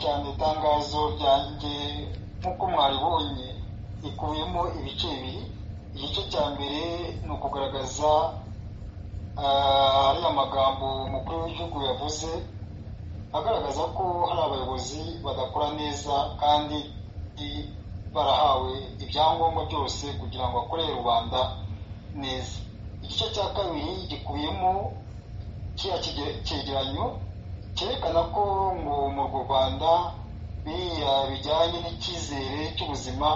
cyane itangazo ryanjye nk'uko mwaribonye rikubiyemo ibice bibiri igice cya mbere ni ukugaragaza ariya magambo umukuru w'igihugu yavuze agaragaza ko hari abayobozi badakora neza kandi barahawe ibyangombwa byose kugira ngo bakorere rubanda neza igice cya kabiri gikubiyemo kiriya cyegeranyo cyerekana ko ngo mu rwanda biriya bijyanye n'icyizere cy'ubuzima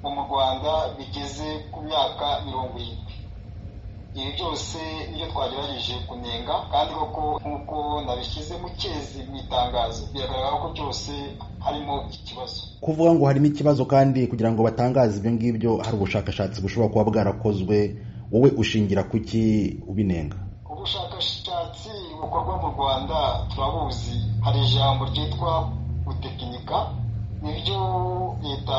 ngo mu rwanda bigeze ku myaka mirongo irindwi ibi byose niyo twagerageje kunenga kandi koko nk'uko nabishyize mu cyezi mu itangazo biragaragara ko byose harimo ikibazo kuvuga ngo harimo ikibazo kandi kugira ngo batangaze ibyo ngibyo hari ubushakashatsi bushobora kuba bwarakozwe wowe ushingira kuki ubinenga ubushakashatsi bukorwa mu rwanda turabuzi hari ijambo ryitwa gutekinika nibyo leta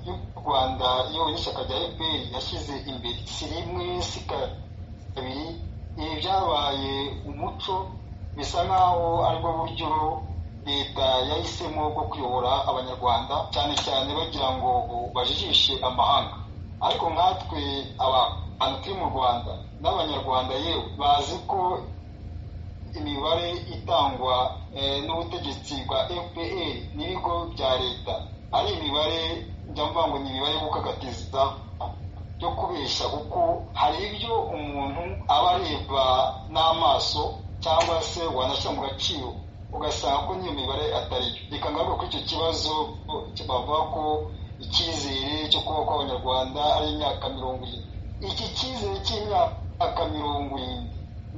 y'u rwanda yewe n'ishyaka rya fpr yashyize imbere si rimwe si kabiri ibi byabaye umuco bisa nk'aho aribwo buryo leta yahisemo bwo kuyobora abanyarwanda cyane cyane bagira ngo bajijishe amahanga ariko nkatwe abantu turi mu rwanda n'abanyarwanda yewe bazi ko imibare itangwa n'ubutegetsi bwa fpr n'ibigo bya leta ari imibare njya mvuga ngo ni imibare yo gukagatiza yo kubeshya kuko hari ibyo umuntu aba areba n'amaso cyangwa se wanashyira mu gaciro ugasanga ko n'iyo mibare atari yo reka ngaruke kuri icyo kibazo bavuga ko icyizere cyo kubaho kw'abanyarwanda ari imyaka mirongo irindwi iki cyizere cy'imyaka mirongo irindwi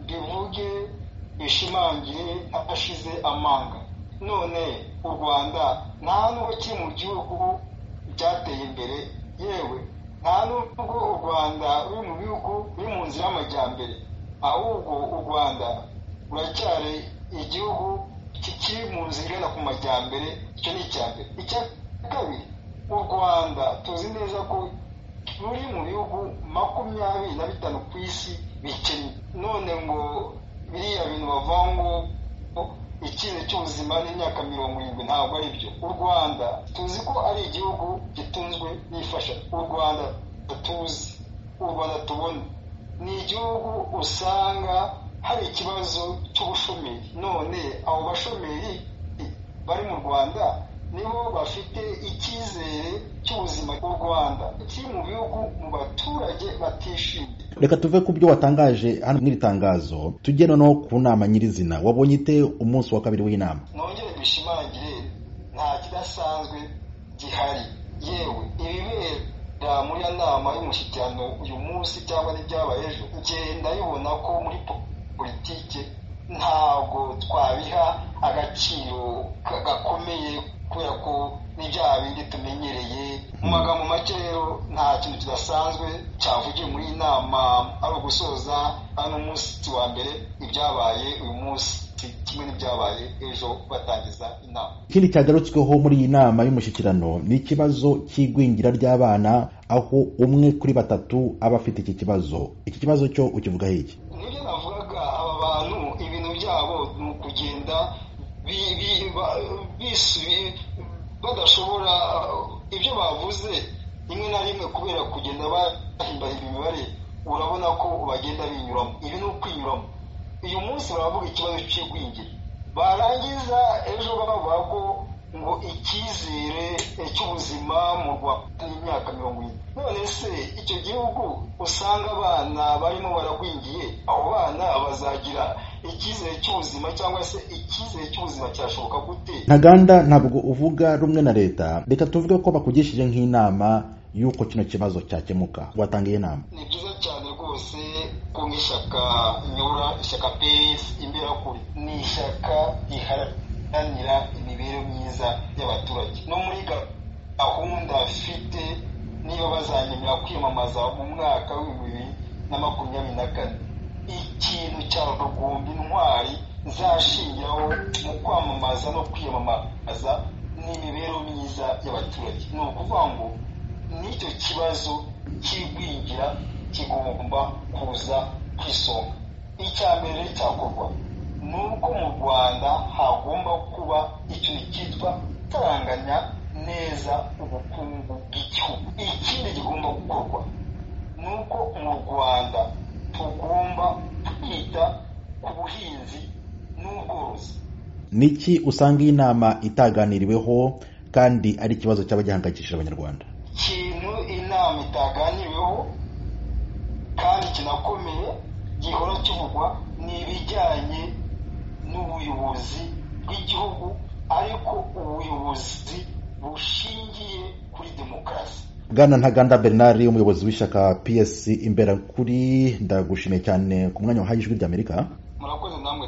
bivuge bishimangire ashize amanga none u rwanda nta nubwo kiri mu gihugu byateye imbere yewe nta nubwo u rwanda ruri mu bihugu biri mu nzira y'amajyambere ahubwo u rwanda ruracyari igihugu kikiri mu nzira igana ku majyambere icyo ni icya mbere icya kabiri u rwanda tuzi neza ko ruri mu bihugu makumyabiri na bitanu ku isi bikennye none ngo biriya bintu bavuga ngo ikintu cy'ubuzima n'imyaka mirongo irindwi ntabwo ari byo u rwanda tuzi ko ari igihugu gitunzwe n'ifasha u rwanda tuzi u rwanda tubona ni igihugu usanga hari ikibazo cy'ubushomeri none abo bashomeri bari mu rwanda nibo bafite icyizere cy'ubuzima bw'u rwanda kiri mu bihugu mu baturage batishimye reka tuve ku byo watangaje hano n'iri tangazo tujye noneho ku nama nyirizina wabonye ite umunsi wa kabiri w'inama nongere bishimangire nta kidasanzwe gihari yewe ibibera muri iyo nama y'umushyikirano uyu munsi cyangwa n'ibyabaye ejo ngenda bibona ko muri politike ntabwo twabiha agaciro gakomeye kubera ko n'ibyaha bindi tumenyereye mu magambo make rero nta kintu kidasanzwe cyavugiwe muri iyi nama ari ugusoza hano umunsi wa mbere ibyabaye uyu munsi kimwe n'ibyabaye ejo batangiza inama ikindi cyagarutsweho muri iyi nama y'umushyikirano ni ikibazo cy'igwingira ry'abana aho umwe kuri batatu aba afite iki kibazo iki kibazo cyo ukivugaho iki nibyo navugaga aba bantu ibintu byabo ni ukugenda badashobora ibyo bavuze rimwe na rimwe kubera kugenda bahimbaye imibare urabona ko bagenda binyuramo ibi ni ukwinyuramo uyu munsi baravuga ikibazo cy'igwingira barangiza ejo bavuga ko ngo icyizere cy'ubuzima mu rwanda n'imyaka mirongo ine none se icyo gihugu usanga abana barimo baragwingiye abo bana bazagira icyizere cy'ubuzima cyangwa se icyizere cy'ubuzima cyashoboka gute ntaganda ntabwo uvuga rumwe na leta reka tuvuge ko bakugishije nk'inama y'uko kino kibazo cyakemuka watangiye inama ni byiza cyane rwose ko nk'ishyaka nyura ishyaka peyisi imberakuri ni ishyaka riharanira guharanira imibereho myiza y'abaturage no muri gahunda bafite niyo bazanyemera kwiyamamaza mu mwaka w'ibihumbi bibiri na makumyabiri na kane ikintu cya rugumbi intwari nzashingiraho mu kwamamaza no kwiyamamaza n'imibereho myiza y'abaturage ni ukuvuga ngo n'icyo kibazo cy'igwingira kigomba kuza ku isonga icya mbere cyakorwa ni uko mu rwanda hagomba kuba ikintu cyitwa ubuhinzi n'ubworozi niki usanga iyi nama itaganiriweho kandi ari ikibazo cyaba gihangayikishije abanyarwanda ikintu inama itaganiriweho kandi kinakomeye gihora kivugwa ni ibijyanye n'ubuyobozi bw'igihugu ariko ubuyobozi bushingiye kuri demokarasi bwana ntaganda bernard umuyobozi w'ishyaka psc imberakuri ndagushimiye cyane ku mwanya wahaye ijwi ry'amerika murakoze namwe